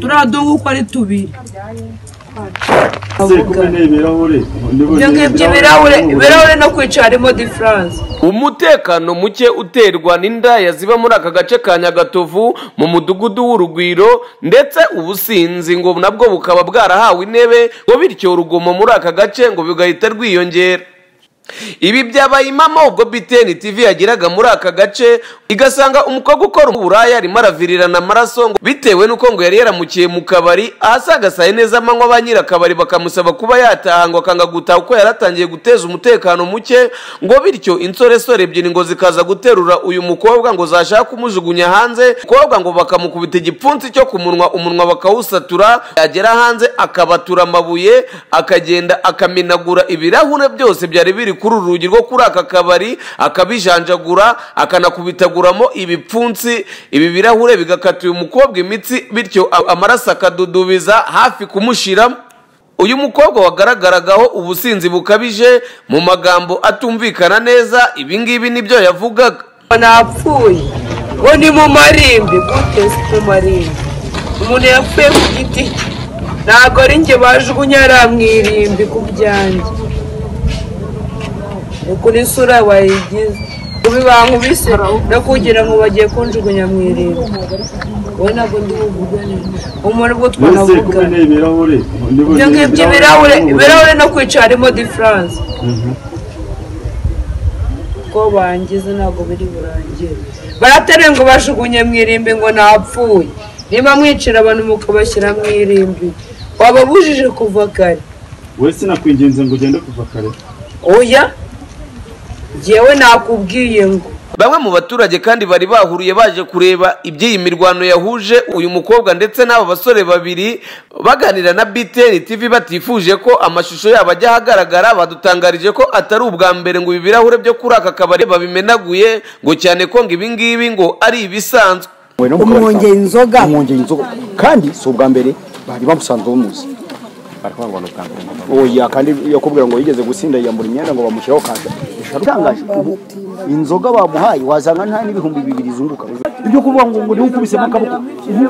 turiya dubu uko ari tubiri se kumwe n'ibirahure ibyo ibirahure ibirahure no kwica harimo diferanse umutekano muke uterwa n'indaya ziba muri aka gace ka nyagatovu mu mudugudu w'urugwiro ndetse ubusinzi ngo nabwo bukaba bwarahawe intebe ngo bityo urugomo muri aka gace ngo bugahita rwiyongera ibi byabaye impamo ubwo biteni tivi yageraga muri aka gace igasanga umukobwa ukora uburaya arimo aravirirana amaraso ngo bitewe n'uko ngo yari yaramukiye mu kabari ahasaga saa yine z'amanywa ba nyir'akabari bakamusaba kuba yataha ngo akanga gutaha kuko yari atangiye guteza umutekano muke ngo bityo insoresore ebyiri ngo zikaza guterura uyu mukobwa ngo zashaka kumujugunya hanze umukobwa ngo bakamukubita igipfunsi cyo ku munwa umunwa bakawusatura yagera hanze akabatura amabuye akagenda akamenagura ibirahure byose byari biri kuri uru rugi rwo kuri aka kabari akabijanjagura akanakubitaguramo ibipfunsi ibi birahure bigakata uyu mukobwa imitsi bityo a- amaraso akadudubiza hafi kumushiramo uyu mukobwa wagaragaragaho ubusinzi bukabije mu magambo atumvikana neza ibi ngibi nibyo yavugaga napfuye ngo ni mu marimbi gute si mu marimbi umuntu yapfuye ku giti cye ntabwo ari njye bajugunya hariya mu irimbi ku byanjye ni kuri isura wayigize kubibankubise no kugira ngo bagiye kunjugunya mu irimbi wowe ntabwo ndi bugugane umuntu ubwo se kumwe twanavuga n'ibirahure ibyo ngibyo ibirahure ibirahure no kwica harimo diferanse ko bangize ntabwo biri burangire barateruye ngo bajugunye mu irimbi ngo napfuye niba mwicira abantu mukabashyira mu irimbi wababujije kuva kare we sinakwinginze ngo ugende kuva kare oya jyewe nakubwiye ngo bamwe mu baturage kandi bari bahuriye baje kureba iby'iyi mirwano yahuje uyu mukobwa ndetse n'aba basore babiri baganira na btn tv batifuje ko amashusho yabo ajya ahagaragara badutangarije ko atari ubwa mbere ngo ibi birahure byo kuri aka kabari babimenaguye ngo cyane ko ngo ibi ngibi ngo ari ibisanzwe umwongera inzoga umwongera inzoga kandi si ubwa mbere bari bamusanzwe bamuzi oya kandi yakubwira ngo yigeze gusinda yiyambura imyenda ngo bamushyiraho kanda itangaje ubu inzoga bamuhaye wazanga nta n'ibihumbi bibiri izunguka ibyo kuvuga ngo ngo niwe ukubisemo akaboko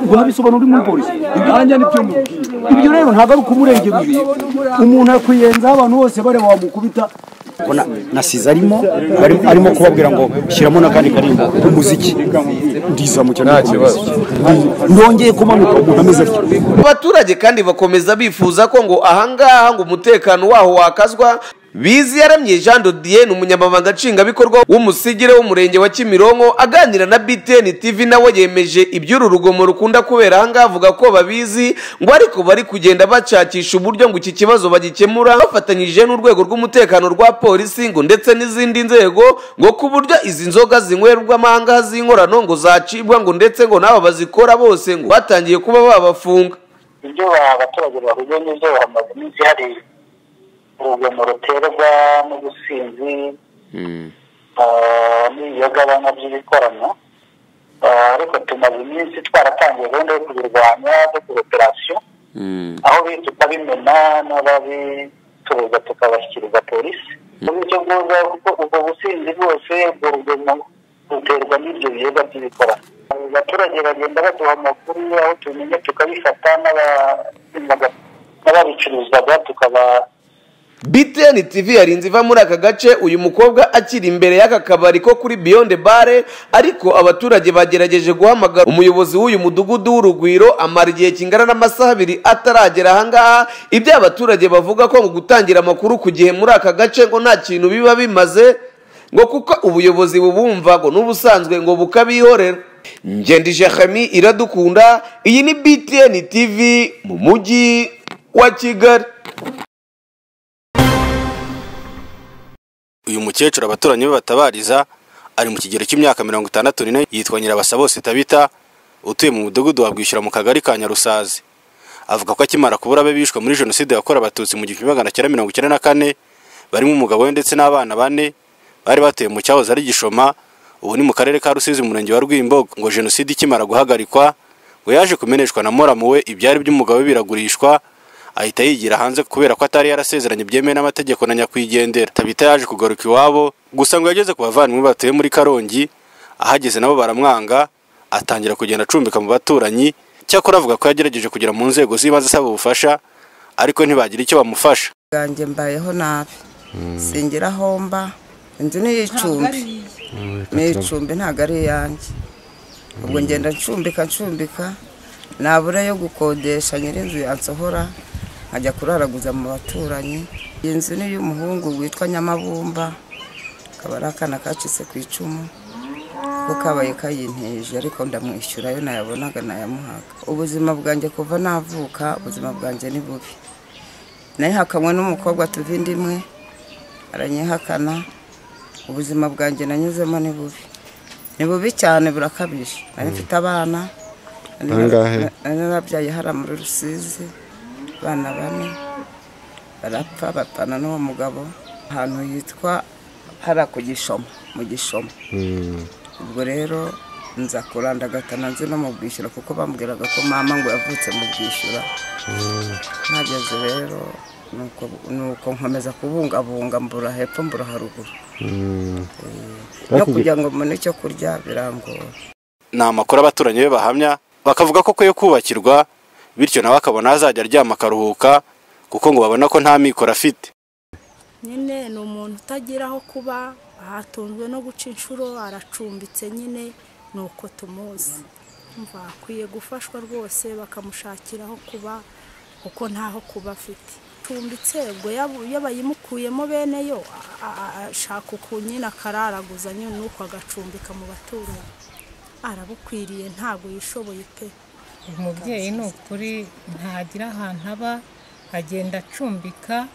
ubwo ntabisobanura uri muri polisi ibyanjye ni byo ibyo rero ntabwo ari ukumurengera umuntu yakwiyenzaho abantu bose bareba wamukubita Ubona nasize arimo barimo- arimo kubabwira ngo shyiramo n'akandi karimbo k'umuziki ndizamukira nta kibazo ndongeye kumanuka umuntu ameze atyo abaturage kandi bakomeza bifuza ko ngo ahangaha ngo umutekano waho wakazwa biziyaramye jean dodier ni umunyamabanga nshingwabikorwa w'umusigire w'umurenge wa kimironko aganira na btn tv nawe yemeje iby'uru rugomo rukunda kubera ahangaha avuga ko babizi ngo ariko bari kugenda bacakisha uburyo ngo iki kibazo bagikemura bafatanyije n'urwego rw'umutekano rwa polisi ngo ndetse n'izindi nzego ngo ku buryo izi nzoga zinywerwamo ahangaha z'inkorano ngo zacibwa ngo ndetse ngo n'aba bazikora bose ngo batangiye kuba babafunga ibyo abaturage bahuye n'ibyo bamaze iminsi hari urugomo ruterwa n'ubusinzi ah, n'ibiyogabanywa by'ibikorano Ah, ariko tumaze iminsi twaratangiye gahunda yo kubirwanya yo kuroperasiyo aho bihita ukabimena n'ababicuruza tukabashyikiriza polisi muri icyo bwuza kuko ubwo businzi bwose ubwo rugomo ruterwa n'ibyo biyoga by'ibikorano abaturage bagenda baduha amakuru aho tumenye tukabifata n'aba- n'ababicuruzaga tukaba BTN TV yarinze iva muri aka gace uyu mukobwa akiri imbere y'aka kabari ko kuri Beyond Bare ariko abaturage bagerageje guhamagara umuyobozi w'uyu mudugudu w'urugwiro amara igihe kingana n'amasaha abiri ataragera ahangaha ibyo abaturage bavuga ko ngo gutangira amakuru ku gihe muri aka gace ngo nta kintu biba bimaze ngo kuko ubuyobozi bubumva ngo n'ubusanzwe ngo bukabihorera ngendije Khami iradukunda iyi ni BTN TV mu mujyi wa Kigali uyu mukecuru abaturanyi be batabariza ari mu kigero cy'imyaka mirongo itandatu n'ine yitwa nyirabasa bose tabita utuye mu mudugudu wa bwishyura mu kagari ka nyarusazi avuga ko akimara kubura abe bishwe muri jenoside yakorewe abatutsi mu gihumbi magana cyenda mirongo icyenda na kane barimo umugabo we ndetse n'abana bane bari batuye mu cyahoze ari gishoma ubu ni mu karere ka rusizi umurenge wa rwimbogo ngo jenoside ikimara guhagarikwa ngo yaje kumeneshwa na moramu we ibyari by'umugabo we biragurishwa ahita yigira hanze kubera ko atari yarasezeranye byemewe n'amategeko na nyakwigendera tabita yaje kugaruka iwabo gusa ngo yageze ku bavandimwe batuye muri karongi ahageze nabo baramwanga atangira kugenda acumbika mu baturanyi cyakora avuga ko yagerageje kugera mu nzego z'ibanze asaba ubufasha ariko ntibagira icyo bamufasha bwanjye mbayeho nabi singira aho mba inzu ni iy'icumbi ni iy'icumbi ntabwo ari iyanjye ubwo ngenda ncumbika ncumbika nabura yo gukodesha nyir'inzu yansohora nkajya kuraraguza mu baturanyi iyi nzu ni iy'umuhungu witwa nyamabumba akaba ari akana kacitse ku icumu ko kabaye kayinteje ariko ndamwishyura ayo nayabonaga nayamuhaga ubuzima bwanjye kuva navuka ubuzima bwanjje ni bubi nayihakanwe n'umukobwa tuva inda imwe aranyihakana ubuzima bwanjye nanyuzemo ni bubi ni bubi cyane burakabije nari mfite abana nari- Bangahe? nari narabyaye hariya muri rusizi abana bane barapfa bapfana n'uwo mugabo ahantu yitwa hariya ku gishoma mu gishoma ubwo rero nza kurandagatana nzi no mu bwishyura kuko bambwiraga ko mama ngo yavutse mu bwishyura mpageze rero nuko nuko nkomeza kubungabunga mbura hepfo mbura haruguru no kugira ngo mbone icyo kurya birangora ni amakuru abaturanyi be bahamya bakavuga ko yo kubakirwa bityo nawe akabona azajya aryama akaruhuka kuko ngo babona ko nta mikoro afite nyine ni umuntu utagira aho kuba ahatunzwe no guca inshuro aracumbitse nyine ni uko tumuzi umva akwiye gufashwa rwose bakamushakira aho kuba kuko ntaho kuba afite acumbitse ubwo yaba- iyo bayimukuyemo bene yo a- a- ashaka ukuntu nyine akararaguza nyine nuko agacumbika mu baturanyi arabukwiriye ntabwo yishoboye pe umubyeyi ni ukuri ntagira ahantu aba agenda acumbika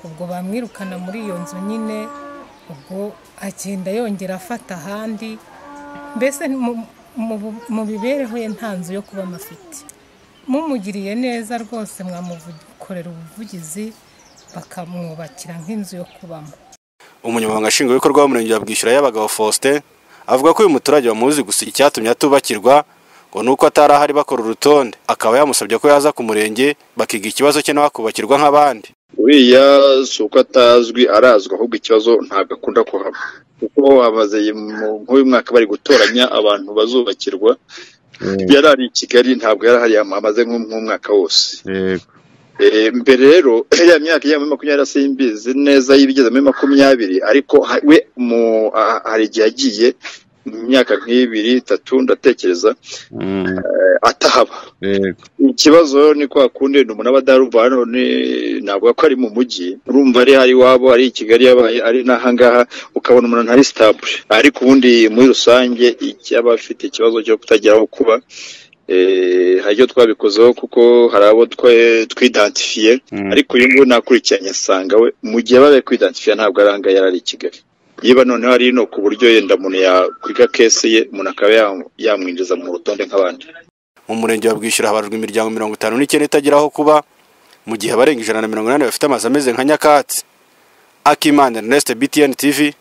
ubwo bamwirukana muri iyo nzu nyine ubwo agenda yongera afata ahandi mbese mu- mu bu- mu mibereho ye nta nzu yo kuba afite mumugiriye neza rwose mwamukorera ubuvugizi bakamwubakira nk'inzu yo kubamo umunyamabanga nshingwabikorwa w'umurenge wa bwishyura y'abagabo faustin avuga ko uyu muturage bamuzi gusa icyatumye atubakirwa ngo ni uko atari ahari bakora urutonde akaba yamusabye ko yaza ku murenge bakiga ikibazo cye nawe akubakirwa nk'abandi uriya si uko atazwi arazwi ahubwo ikibazo ntabwo akunda kuhaba kuko bamaze nk'uyu mwaka bari gutoranya abantu bazubakirwa yari ari i kigali ntabwo yari ahari amaze nk'umwaka wose yego Eh, mbere rero ya myaka ijya muri makumyabiri simbizi neza y'ibigeze muri makumyabiri ariko ha- we mu ah, hari igihe yagiye mu myaka nk'ibiri itatu ndatekereza Mm, eh, atahaba yego ikibazo rero ni kwa kundi ni umuntu aba adaruva hano ni- navuga ko ari mu mujyi urumva ari hari iwabo ari i kigali yabaye ari n'ahangaha ukabona umuntu ntari sitabure ariko ubundi muri rusange icyaba afite ikibazo cyo kutagira aho kuba eh, hari icyo twabikozeho kuko hari abo twe- twidentifiye Mm. ariko uyu nguyu nakurikiranye asanga we mu gihe babaye kwidentifiya ntabwo aranga yari ari i kigali niba noneho ari ino ku buryo yenda umuntu yakwiga kese ye umuntu akaba yam- yamwinjiza mu rutonde nk'abandi mu murenge wa bwishyura habarurwa imiryango mirongo itanu n'icyenda itagira aho kuba mu gihe abarenga ijana na mirongo inani bafite amazu ameze nka nyakatsi akimana ernest btn tv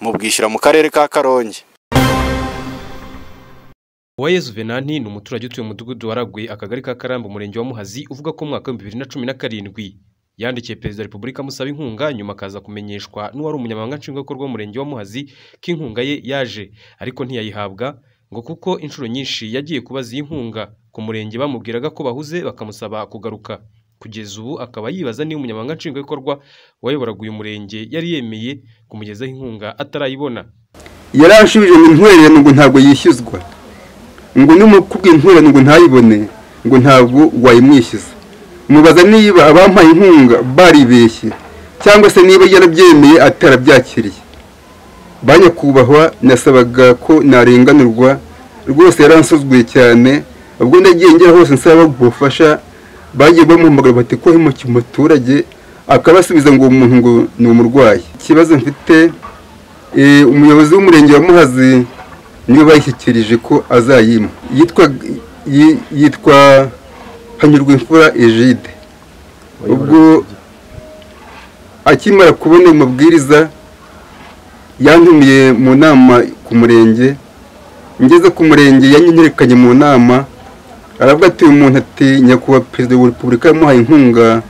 mu bwishyura mu karere ka karongi Uwayezu Venanti ni umuturage utuye mu mudugudu wa Ragwe akagari ka Karambo umurenge wa Muhazi uvuga ko mu mwaka w'ibihumbi bibiri na cumi na karindwi yandikiye perezida wa repubulika amusaba inkunga nyuma akaza kumenyeshwa n'uwari umunyamabanga nshingwabikorwa w'umurenge wa Muhazi ko inkunga ye yaje ariko ntiyayihabwa ngo kuko inshuro nyinshi yagiye kubaza iyi nkunga ku murenge bamubwiraga ko bahuze bakamusaba kugaruka kugeza ubu akaba yibaza niba umunyamabanga nshingwabikorwa wayoboraga uyu murenge yari yemeye kumugezaho inkunga atarayibona yaranshubije ngo intwererano ngo ntabwo yishyuzwa ngo n'umukubwa intwererano ngo ntayibone ngo ntabwo wayimwishyuza mubaza niba abampaye inkunga baribeshye cyangwa se niba yarabyemeye atarabyakiriye ba nyakubahwa nasabaga ko narenganurwa rwose yaransuzuguye cyane ubwo nagiye ngera hose nsaba ubufasha bagiye bamuhamagara bati ko hemukiye umuturage akabasubiza ngo uwo muntu ngo ni umurwayi ikibazo mfite Eh, umuyobozi w'umurenge wa muhazi niwe bayishyikirije ko azayima yitwa yi- yitwa hanyurwa imfura egide ubwo akimara kubona ayo mabwiriza yantumiye mu nama ku murenge ngeze ku murenge yanyerekanye mu nama aravuga ati uyu muntu ati nyakubahwa perezida wa repubulika yamuhaye inkunga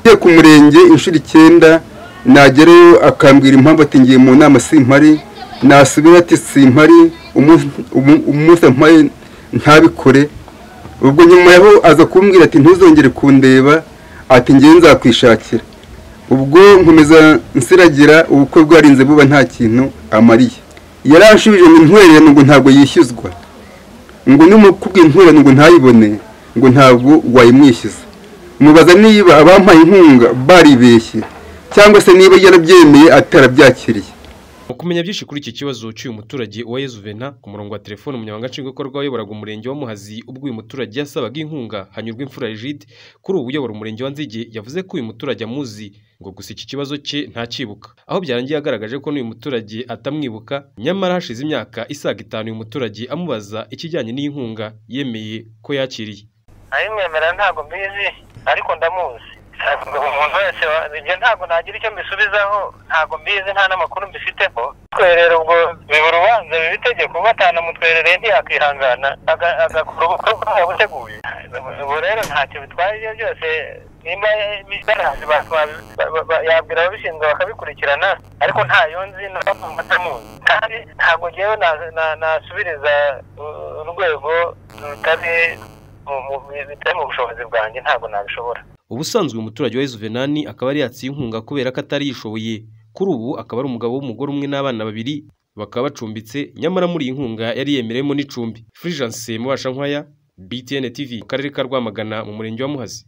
ngiye ku murenge inshuro icyenda nagerayo akambwira impamvu ati ngiye mu nama simpari nasubira ati simpari umunsi umu- umunsi ampaye ntabikore ubwo nyuma yaho aza kumbwira ati ntuzongere kundeba ati ngewe nzakwishakira ubwo nkomeza nsiragira ubukwe bwarinze buba nta kintu amariye yaranshubije ngo intwererane ngo ntabwo yishyuzwa ngo nimukubwe intwererane ngo ntayibone ngo ntabwo wayimwishyuza mubaza niba abampaye inkunga baribeshye cyangwa se niba yarabyemeye atarabyakiriye Mu kumenya byinshi kuri iki kibazo cy'uyu muturage wa Yezu Vena ku murongo wa telefone umunyamabanga nshingwabikorwa wayoboraga umurenge wa Muhazi ubwo uyu muturage yasabaga inkunga hanyurwa imfura Rigide kuri ubu uyobora umurenge wa Nzige yavuze ko uyu muturage amuzi ngo gusa iki kibazo cye ntakibuka aho byarangiye yagaragaje ko n'uyu muturage atamwibuka nyamara hashize imyaka isaga itanu uyu muturage amubaza ikijyanye n'inkunga yemeye ko yakiriye ayimwemera ntabwo mbizi ariko ndamuzi ntabwo umuntu wese wa- ibyo ntabwo nagira icyo mbisubizaho ntabwo mbizi nta n'amakuru mbifiteho twerera ubwo biba urubanza biba itegeko kuba atanamutwerereye ntiyakwihangana aga- agakora ubukwe bwawe buteguye ubu rero ntacyo bitwaye ibyo byose nimba barahazi yabwira ababishinzwe bakabikurikirana ariko ntayo nzi n'abamama atamuzi kandi ntabwo ngewe na- na- nasubiriza uh, urwego rutari mu- mu- bitari mu bushobozi bwanjye ntabwo nabishobora ubusanzwe uyu muturage wa Yezu Venani akaba yari yatsiye inkunga kubera ko atari yishoboye kuri ubu akaba ari umugabo w'umugore umwe n'abana babiri bakaba bacumbitse nyamara muri iyi nkunga yari yemereyemo n'icumbi Fulgence Mubashankwaya BTN TV mu karere ka Rwamagana mu murenge wa Muhazi